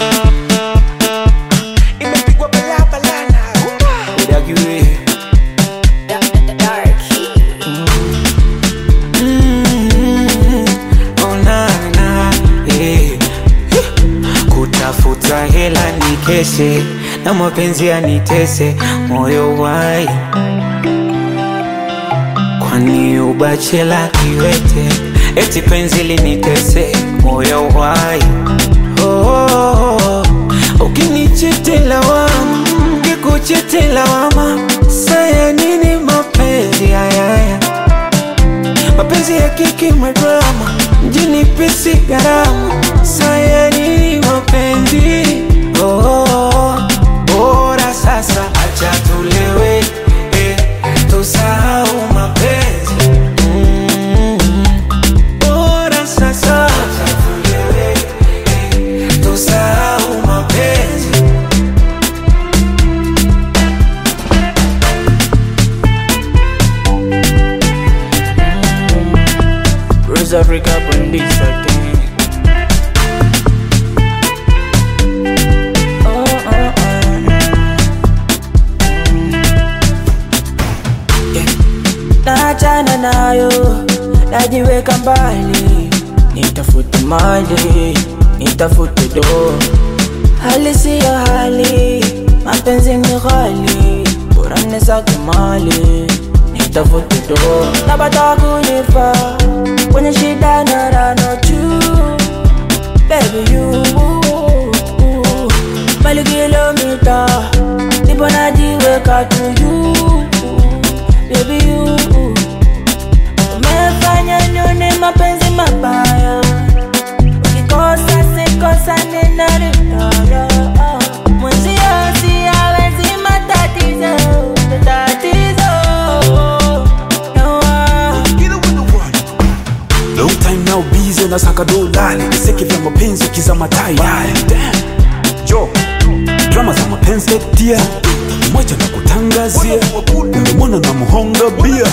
imepigwa balabala na udagiwe onana eh. kutafuta hela ni keshe na mapenzi yanitese moyo wai kwani ubachela kiwete eti penzi linitese moyo wai oh, oh, oh. ukinichitela wama kikuchitela wama saya nini mapenzi hayaya mapenzi ya kiki madrama mjini pisi gharama saya nini mapenzi oh, oh, oh. bora sasa acha tulewe eh, tusahau mapenzi mm, bora sasa acha tulewe eh, tusahau mapenzi Rose Africa on this again. Oh, oh, oh, mm. Yeah. Naachana nayo, najiweka mbali, nitafute mali, nitafute do. Hali siyo hali, mapenzi ni ghali, bora nisake mali, nitafute do. Napata kunifa kwenye shida na rano juu, baby you bali kilomita, nipo najiweka tu you, baby you umefanya nione mapenzi mabaya, ukikosa sikosa nena ritaya mwenzio siyawezi matatizo tatizo no, Long time now busy na saka dolali Niseke vya mapenzi kiza matai Jo Drama za mapenzi tia Mwacha na kutangazia Ungemwona na muhonga bia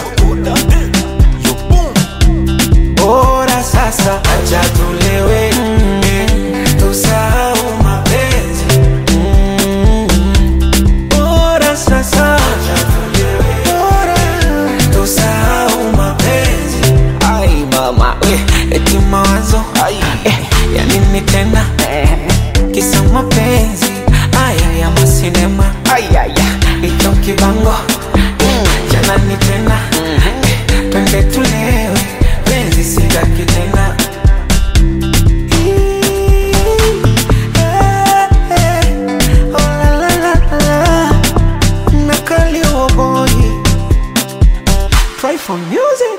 bora sasa acha tulewe eh, tusahau mapenzi Mm, bora sasa acha tulewe bora tusahau mapenzi ai mama eh, eti mawazo eh, ya nini tena kisa mapenzi aya ya masinema icho kibango jana ni tena twende tulewe penzi sitaki tena Try for music